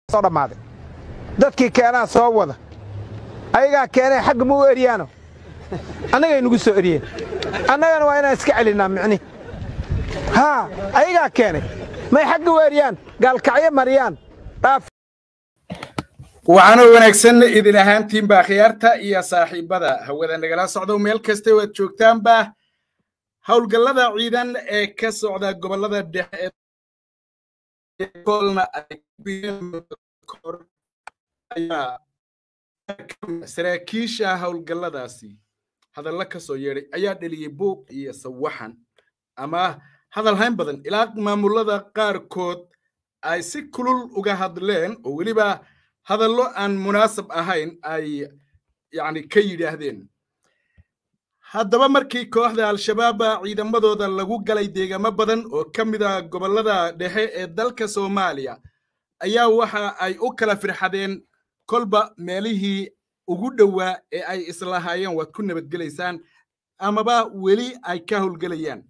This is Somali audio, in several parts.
soo dhammaaday dadkii keenaa soo wada ayagaa keenay xagga ma u eryaano annagay nagu soo eryeen annagana waa inaan iska celinnaa micni haa ayagaa keenay may xagga u eryaan gaalkacyo mariyaan dhaaf waxaana wanaagsan idin ahaantiinba khiyaarta iyo saaxiibada hawada nagala socdo meel kasta waad joogtaanba howlgallada ciidan ee ka socda gobollada dhexe kolna ayaa saraakiisha howlgalladaasi hadalla ka soo yeedhay ayaa dheliyey buuq iyo sawaxan ama hadal hayn badan ilaa maamulada qaarkood ay si kulul uga hadleen oo weliba hadallo aan munaasab ahayn ay yacni ka yidhaahdeen haddaba markii kooxda al-shabaaba ciidamadooda lagu galay deegaamo badan oo ka mid a gobollada dhexe ee dalka soomaaliya ayaa waxa ay u kala firxadeen kolba meelihii ugu dhowaa ee ay islahaayeen waad ku nabadgelaysaan amaba weli ay ka howlgelayaan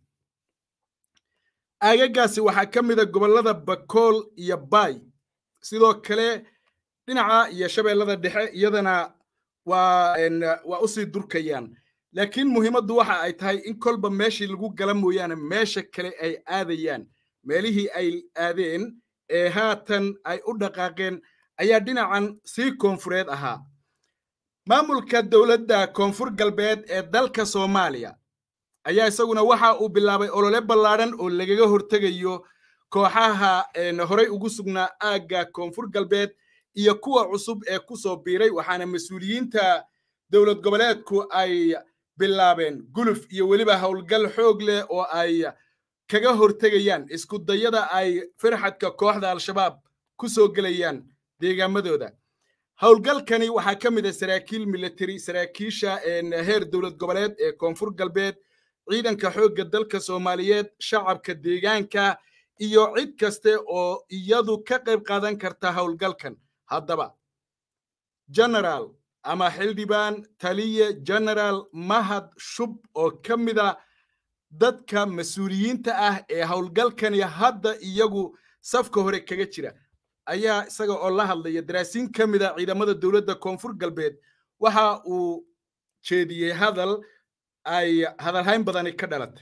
aagagaasi waxaa ka mid a gobollada bakool iyo baay sidoo kale dhinaca iyo shabeellada dhexe iyadana waa waa usii durkayaan laakiin muhiimaddu waxa ay tahay in kolba meeshii lagu gala mooyaane meesha kale ay aadayaan meelihii ay aadeen ee haatan ay u dhaqaaqeen ayaa dhinacan sii koonfureed ahaa maamulka dowladda koonfur galbeed ee dalka soomaaliya ayaa isaguna waxa uu bilaabay olole ballaadhan oo lagaga hortegayo kooxaha horey ugu sugnaa aagga koonfur galbeed iyo kuwa cusub ee ku soo biiray waxaana mas-uuliyiinta dowlad goboleedku ay bilaabeen guluf iyo weliba howlgal xoog leh oo ay kaga hortegayaan isku dayada ay firxadka kooxda al-shabaab ku soo gelayaan deegaamadooda howlgalkani waxaa ka mid a saraakiil military saraakiisha heer dowlad goboleed ee koonfur galbeed ciidanka xoogga dalka soomaaliyeed shacabka deegaanka iyo cid kaste oo iyadu ka qayb qaadan karta howlgalkan haddaba generaal ama xildhibaan taliye generaal mahad shub oo ka mida dadka mas-uuliyiinta ah ee howlgalkani hadda iyagu safka hore kaga jira ayaa isaga oo la hadlaya daraasiin ka mida ciidamada dowladda koonfur galbeed waxa uu jeediyey hadal ay hadalhayn badani ka dhalatay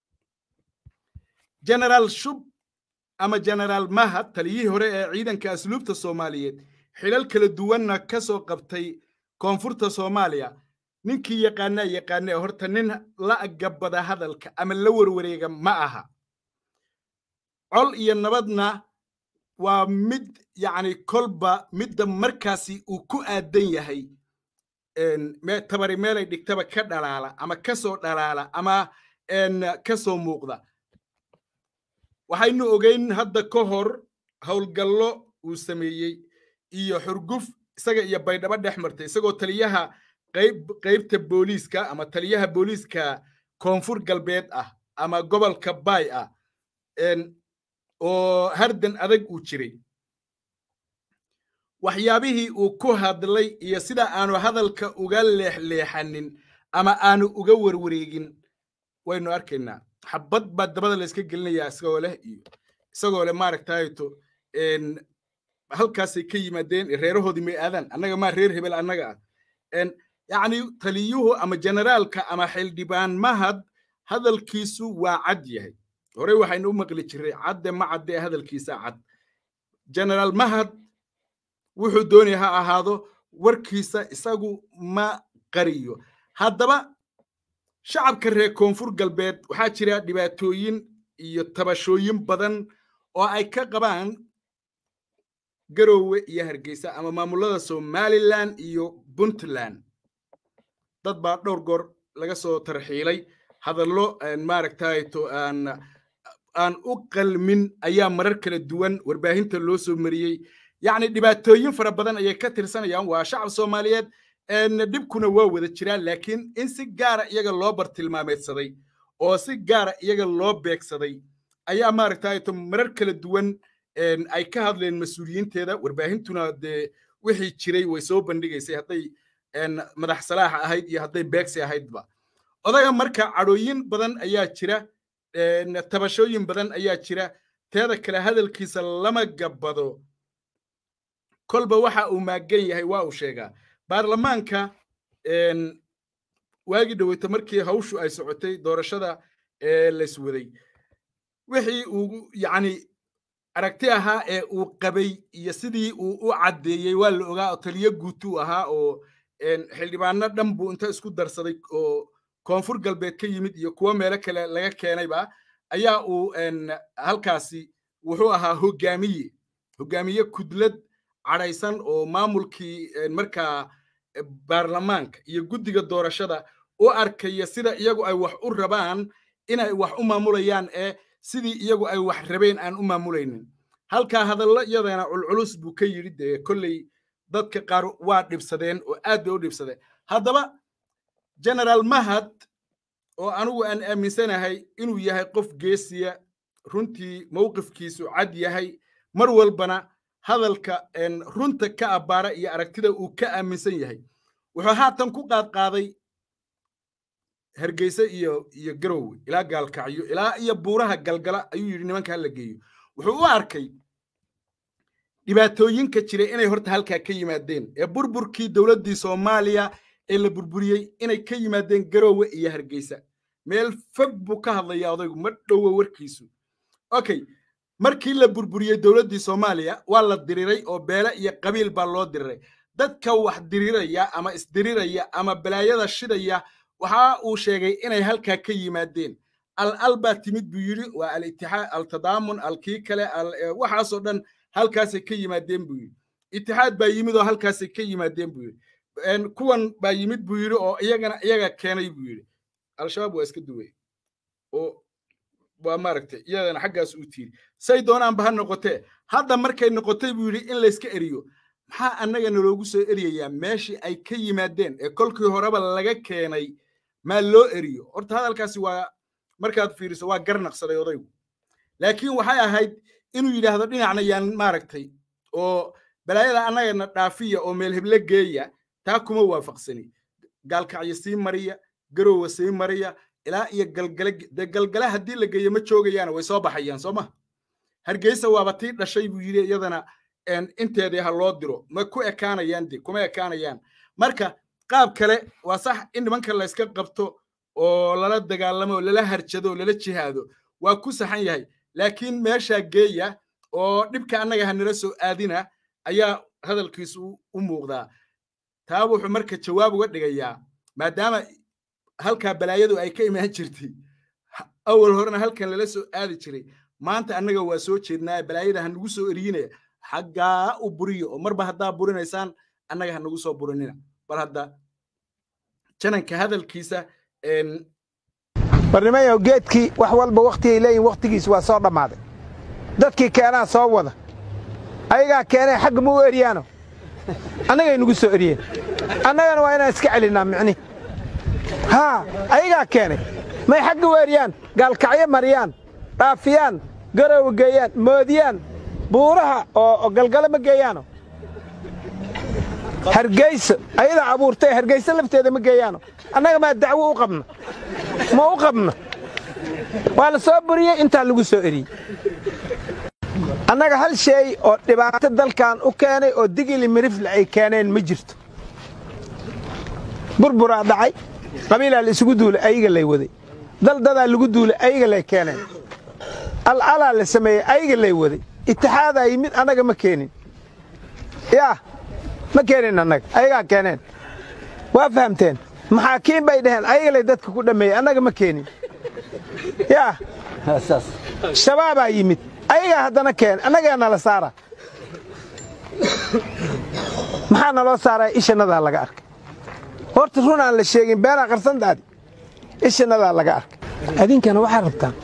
generaal shub ama generaal mahad taliyihii hore ee ciidanka asluubta soomaaliyeed xilal kala duwanna ka soo qabtay koonfurta soomaaliya ninkii yaqaanaa yaqaanee horta nin la agabada hadalka ama la warwareega ma aha col iyo nabadna waa mid yacni kolba midda markaasi uu ku aadan yahay tabari meelay dhigtaba ka dhalaala ama ka soo dhalaala ama ka soo muuqda waxaynu ogeyn hadda ka hor howlgallo uu sameeyey iyo xurguf isaga iyo baydhabo dhex martay isagoo taliyaha qayb qaybta booliiska ama taliyaha booliiska koonfur galbeed ah ama gobolka baay ah oo hardan adag uu jiray waxyaabihii uu ku hadlay iyo sida aanu hadalka uga leexleexanin ama aanu uga warwareegin waynu arkaynaa xabad baa dabada la iska gelinayaa isagoo leh iyo isagoo leh maaragtayto halkaasay ka yimaadeen reerahoodii may aadaan annaga maa reer hebel annaga ah yacni taliyuhu ama generaalka ama xildhibaan mahad hadalkiisu waa cad yahay horey waxaynu u maqli jiray cadde ma cadde hadalkiisa cad generaal mahad wuxuu doonaya ha ahaado warkiisa isagu ma qariyo haddaba shacabka reer koonfur galbeed waxaa jira dhibaatooyin iyo tabashooyin badan oo ay ka qabaan garoowe iyo hargeysa ama maamulada somalilan iyo puntland dad baa dhowr goor laga soo tarxiilay hadallo maaragtayto aan aan u qalmin ayaa marar kala duwan warbaahinta loo soo mariyey yacni dhibaatooyin fara badan ayay ka tirsanayaan waa shacab soomaaliyeed dhibkuna waa wada jiraan laakiin in si gaara iyaga loo bartilmaameedsaday oo si gaara iyaga loo beegsaday ayaa maaragtayto marar kala duwan ay ka hadleen mas-uuliyiinteeda warbaahintuna dee wixii jiray way soo bandhigaysay hadday madax salaaxa ahayd iyo hadday beegsi ahaydba odaga marka cadhooyin badan ayaa jira tabashooyin badan ayaa jira teeda kale hadalkiisa lama gabbado kolba waxa uu maagan yahay waa uu sheegaa baarlamaanka waagii dhoweyta markii hawshu ay socotay doorashada ee layswaday wixii uu yacni aragti ahaa ee uu qabay iyo sidii uu u caddeeyey waa la ogaa oo taliyo guutuu ahaa oo xildhibaano dhan buu inta isku darsaday oo koonfur galbeed ka yimid iyo kuwo meelo kale laga keenayba ayaa uu halkaasi wuxuu ahaa hogaamiye hogaamiye kudlad cadhaysan oo maamulkii markaa baarlamaanka iyo guddiga doorashada u arkaya sida iyagu ay wax u rabaan inay wax u maamulayaan ee sidii iyagu ay wax rabeen aan u maamulaynin halkaa hadallo iyadana culculus buu ka yidhi dee kolley dadka qaar waa dhibsadeen oo aad bay u dhibsadeen haddaba generaal mahad oo anigu aan aaminsanahay inuu yahay qof geesiya runtii mowqifkiisu cad yahay mar walbana hadalka runta ka abbaara iyo aragtida uu ka aaminsan yahay wuxuu haatan ku qaadqaaday hargeysa iyo iyo garowe ilaa gaalkacyo ilaa iyo buuraha galgala ayuu yidhi nimanka hala geeyo wuxuu u arkay dhibaatooyinka jiray inay horta halkaa ka yimaadeen ee burburkii dowladdii soomaaliya ee la burburiyey inay ka yimaadeen garowe iyo hargeysa meel fog buu ka hadlayaa odaygu ma dhowo warkiisu okay markii la burburiyey dowladdii soomaaliya waa la diriray oo beele iyo qabiil baa loo diriray dadka wax diriraya ama isdiriraya ama balaayada shidaya waxa uu sheegay inay halkaa ka yimaadeen al al baa timid buu yidhi waa alitixaad altadaamun alkii kale waxaasoo dhan halkaasay ka yimaadeen buu yidhi itixaad baa yimid oo halkaasay ka yimaadeen buu yidhi kuwan baa yimid buu yidhi oo iyagana iyaga keenay buu yidhi al-shabaab waa iska duway oo waa maaragtay iyadana xaggaas u tiiri say doonaanba ha noqotee hadda markay noqotay buu yidhi in layska eriyo maxaa annaga naloogu soo eriyayaa meeshii ay ka yimaadeen ee kolkii horeba laga keenay maa loo eriyo horta hadalkaasi waa markaad fiiriso waa garnaqsaday odaygu laakiin waxay ahayd inuu yidhaahdo dhinacna yaan maaragtay oo balaayada annagana dhaafiya oo meel heble geeya taa kuma waafaqsani gaalkacyo sii mariya garowa sii mariya ilaa iyo galgale dee galgale haddii la geeyo ma joogayaana way soo baxayaan soo ma hargeysa waaba tii dhashay buu yidhi iyadana inteedii ha loo diro ma ku ekaanayaan de kuma ekaanayaan marka qaab kale waa sax in nimanka la yska qabto oo lala dagaalamo oo lala harjado oo lala jihaado waa ku saxan yahay laakiin meeshaa geeya oo dhibka annaga hanala soo aadina ayaa hadalkiisu u muuqdaa taa wuxuu marka jawaab uga dhigayaa maadaama halkaa balaayadu ay ka imaan jirtay awal horena halkan lala soo aadi jiray maanta annaga waa soo jeednaa balaayada ha nagu soo eriyinaya xaggaa u buriyo oo marba haddaa burinaysaan annaga ha nagu soo burinina bal hadda jananka hadalkiisa barnimayow geedkii wax walba wakhtigay leeyihin wakhtigiis waa soo dhammaaday dadkii keenaa soo wada ayagaa keenay xagga ma u eryaano annagay nagu soo eryeen annagana waa inaan iska celinnaa micni haa ayagaa keenay may xagga u eryaan gaalkacyo mariyaan dhaafiyaan garowa geeyaan moodiyaan buuraha oo galgale ma geeyaano hargeyso ayadaa abuurtay hargeyso lafteeda ma geeyaano annaga maa dacwo u qabna ma u qabno waa la soo buriyey intaa lagu soo eriyey annaga hal sheey oo dhibaato dalkan u keenay oo digili mirifle ay keeneen ma jirto burburaa dhacay qabiilaa la isugu duulay ayaga lay waday daldadaa lagu duulay ayaga lay keeneen alcalaa la sameeyey ayaga lay waday itixaadaa yimid annaga ma keenin yaa ma keenin annaga ayagaa keeneen waa fahamteen maxaakiin bay dhaheen ayaga lay dadka ku dhammeeyey annaga ma keenin yaa shabaabaa yimid ayagaa haddana keen annagaa nala saara maxaa naloo saaraya ishanadaa laga arkay horta run aan la sheegin beenaa qarsantaadi ishanadaa laga arkay adinkana waxaa rabtaan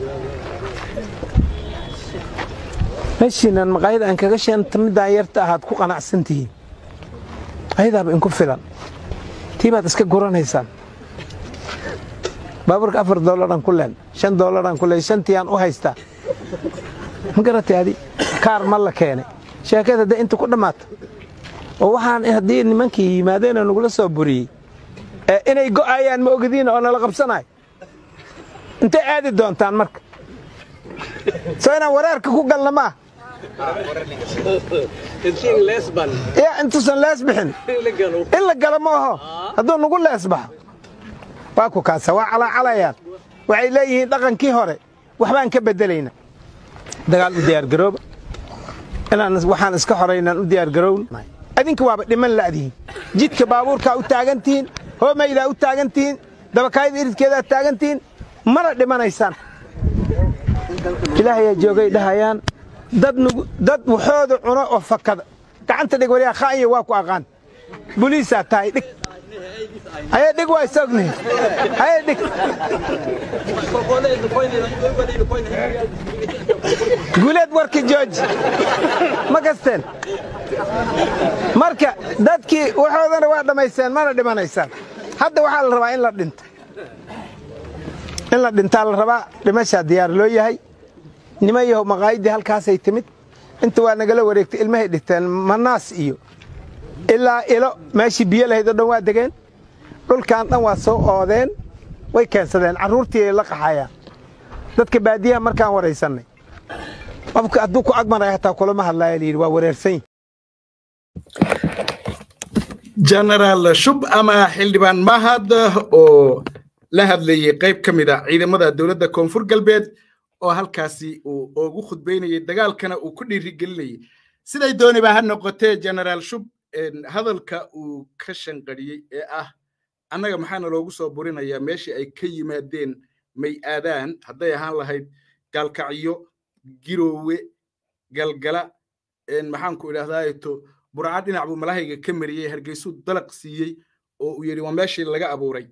meeshiinan maqaayada aan kaga sheenta middaan yarta ahaad ku qanacsan tihiin ayadaaba inku filan tii baad iska guranaysaan baabuurka afar dollaran ku leen shan dollaran ku leen shantiiyaan u haystaa ma garatay adi kaar ma la keenay sheekada dee inta ku dhammaato oo waxaan haddii nimankii yimaadeenoo nagula soo buriyey inay go'ayaan ma ogadiin oo nala qabsanayo intay aadi doontaan marka soo inaan wareerka ku galna maa ya intuusan lees bixin in la galo ma aho hadduu nagu lees baxo waa ku kaasa waa calaacalayaan waxay leeyihiin dhaqankii hore waxbaan ka beddelayna dagaal u diyaargarooba inaan waxaan iska xoraynaan u diyaargarowna adinka waaba dhiman la'dihiin jidka baabuurkaa u taagan tihiin hoomaydaa u taagan tihiin dabakaayada iridkeedaa taagan tihiin mana dhimanaysaan ilaahayaa joogay dhahayaan dad nugu dad waxooda cuno oo fakada gacanta dhig waliyaa khaanya waa ku aqaan buliisaa tahay dhig haye dhig waa isogni haye dhig guuleed warki jooji ma kasteen marka dadkii waxoodana waa dhammaysteen mana dhimanaysaan hadda waxaa la rabaa in la dhinto in la dhintaa la rabaa dhimashaa diyaar loo yahay nima yahow maqaayiddii halkaasay timid inta waa nagala wareegtay ilmahay dhigteen manaas iyo ilaa ilo meeshii biyo lahayd oo dhan waa degeen dhulkan dhan waa soo oodeen way keensadeen carruurtii ay la qaxayaan dadka baadiyaha markaan waraysannay qofka hadduu ku agmaray hataa kulama hadlaaya layidhi waa wareersan yihi genaraal shub ama xildhibaan mahad oo la hadlayey qayb ka mid a ciidamada dowladda koonfur galbeed oo halkaasi uu ugu khudbaynayey dagaalkana uu ku dhiirigelinayey siday dooniba ha noqotee genaraal shub hadalka uu ka shanqadhiyey ee ah annaga maxaana loogu soo burinayaa meeshii ay ka yimaadeen may aadaan hadday ahaan lahayd gaalkacyo giroowe galgala maxaanku idhahdaato burca dhinac buu malahayga ka mariyey hargeysuu dalaq siiyey oo uu yidhi waa meeshii laga abuuray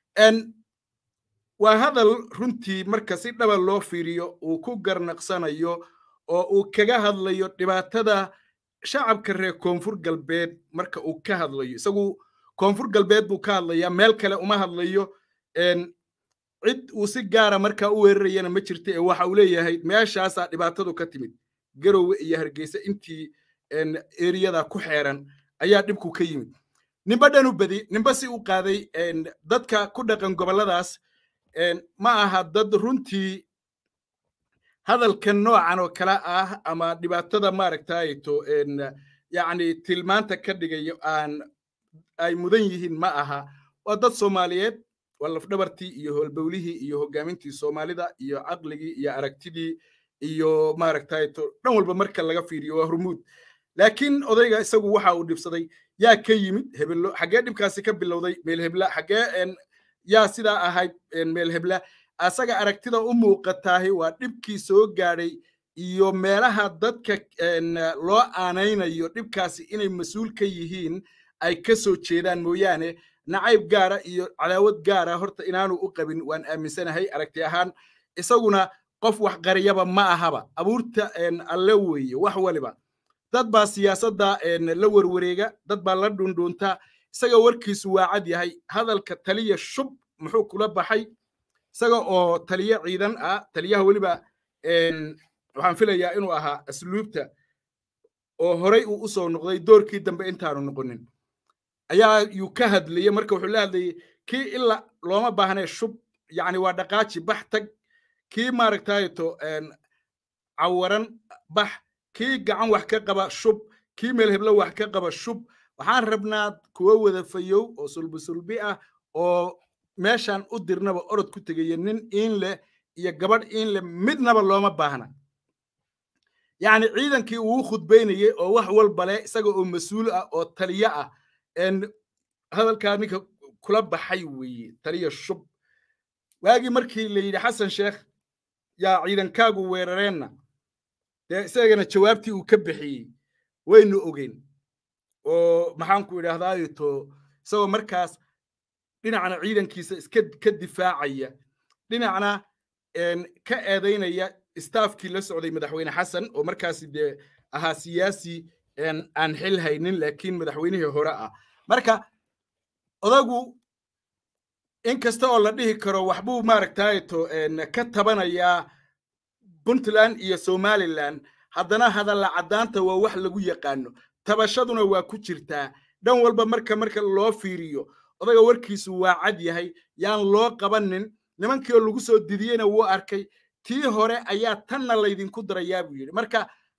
waa hadal runtii marka si dhaba loo fiiriyo uu ku garnaqsanayo oo uu kaga hadlayo dhibaatada shacabka reer koonfur galbeed marka uu ka hadlayo isagu koonfur galbeed buu ka hadlayaa meel kale uma hadlayo cid uu si gaara markaa u weerarayana ma jirta ee waxa uu leeyahay meeshaasaa dhibaatadu ka timid garowe iyo hargeysa intii eriyada ku xeeran ayaa dhibku ka yimid nimba dhanu badi nimba si u qaaday dadka ku dhaqan gobolladaas ma aha dad runtii hadalkan noocan oo kale ah ama dhibaatada maaragtayto yacni tilmaanta ka dhigayo aan ay mudan yihiin ma aha waa dad soomaaliyeed waa lafdhabartii iyo howlbowlihii iyo hoggaamintii soomaalida iyo caqligii iyo aragtidii iyo maaragtayto dhan walba marka laga fiiriyo waa hormuud laakiin odayga isagu waxa uu dhibsaday yaa ka yimid hebello xaggee dhibkaasi ka bilowday meel hebla xaggee yaa sidaa ahayd meel hebla asaga aragtida u muuqataahi waa dhibkii soo gaadhay iyo meelaha dadka loo aanaynayo dhibkaasi inay mas-uul ka yihiin ay ka soo jeedaan mooyaane nacayb gaara iyo cadaawad gaara horta inaanu u qabin waan aaminsanahay aragti ahaan isaguna qof wax qariyaba ma ahaba abuurta alle weeye wax waliba dad baa siyaasadda la werwareega dad baa la dhundhuunta isaga warkiisu waa cad yahay hadalka taliya shub muxuu kula baxay isaga oo taliye ciidan ah taliyaha weliba waxaan filayaa inuu ahaa asluubta oo horey uu u soo noqday doorkii dambe intaanu noqonin ayaa yuu ka hadlayey marka wuxuu la hadlayey kii ila looma baahnee shub yacni waa dhaqaaji bax tag kii maaragtayto cawaran bax kii gacan wax ka qaba shub kii meel heblo wax ka qaba shub waxaan rabnaa kuwa wada fayow oo sulbi sulbi ah oo meeshaan u dirnaba orod ku tegaya nin iin leh iyo gabadh iin leh midnaba looma baahna yacni ciidankii uu khudbaynayey oo wax walba leh isaga oo mas-uul ah oo taliye ah hadalkaa ninka kula baxay weeye taliya shub waagii markii la yidhi xasan sheekh yaa ciidankaagu weerareenna dee isagana jawaabtii uu ka bixiyey waynu ogeyn oo maxaanku idhaahdaato isagoo markaas dhinacna ciidankiisa iska ka difaacaya dhinacna ka eedaynaya staafkii la socday madaxweyne xasan oo markaasi dee ahaa siyaasi aan xil haynin laakiin madaxweynihii hore ah marka odagu in kasta oo la dhihi karo waxbuu maaragtayto ka tabanayaa puntland iyo somaliland haddana hadalla caddaanta waa wax lagu yaqaano tabashaduna waa ku jirtaa dhan walba marka marka loo fiiriyo odaga warkiisu waa cad yahay yaan loo qabanin nimankii oo lagu soo didiyeyna wuu arkay tii hore ayaa tanna laydinku darayaa buu yidhi marka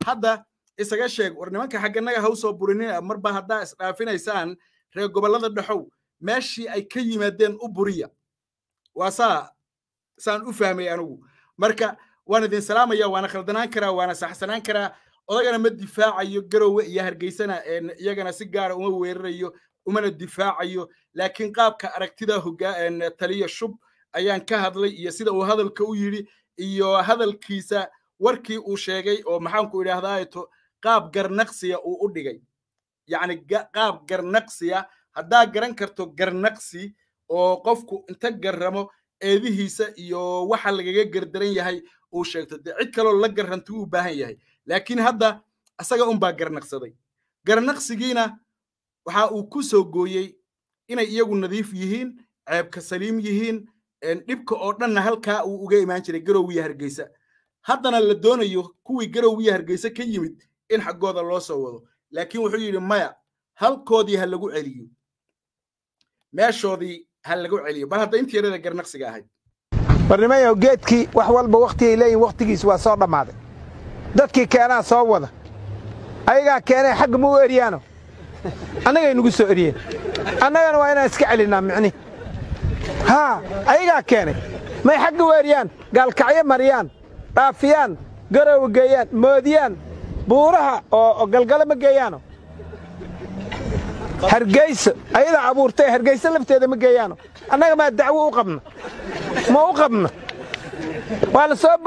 hadda isaga sheeg war nimanka xagganaga ha usoo burinina marba haddaa isdhaafinaysaan reer gobollada dhexow meeshii ay ka yimaadeen u buriya waa saa saan u fahmay anigu marka waan idin salaamaya waana khaldanaan karaa waana saxsanaan karaa odagana ma difaacayo garowe iyo hargeysana iyagana si gaara uma weerarayo umana difaacayo laakiin qaabka aragtida taliya shub ayaan ka hadlay iyo sida uu hadalka u yidhi iyo hadalkiisa warkii uu sheegay oo maxaanku idhaahdaato qaab garnaqsiya uu u dhigay yacni qaab garnaqsiya haddaa garan karto garnaqsi oo qofku inta garramo eedihiisa iyo waxa lagaga gardaran yahay uu sheegto dee cid kaloo la garranti uu baahan yahay laakiin hadda asaga unbaa garnaqsaday garnaqsigiina waxa uu ku soo gooyey inay iyagu nadiif yihiin ceebka saliim yihiin dhibka oo dhanna halkaa uu uga imaan jiray garowiya hargeysa haddana la doonayo kuwii garowiya hargeysa ka yimid in xaggooda loo soo wado laakiin wuxuu yidhi maya halkoodii ha lagu celiyo meeshoodii ha lagu celiyo bal hadda intii yarada garnaqsiga ahayd barnimayow geedkii wax walba wakhtigay leeyihin wakhtigiis waa soo dhammaaday dadkii keenaa soo wada ayagaa keenay xagga ma u eryaano annagay nugu soo eryeen annagana waa inaan iska celinnaa micni haa ayagaa keenay may xagga u eryaan gaalkacyo mariyaan dhaafiyaan garowa geeyaan moodiyaan buuraha oo galgale ma geeyaano hargeysa ayadaa abuurtay hargeysa lafteeda ma geeyaano annaga maa dacwo u qabna ma u qabna waa la soo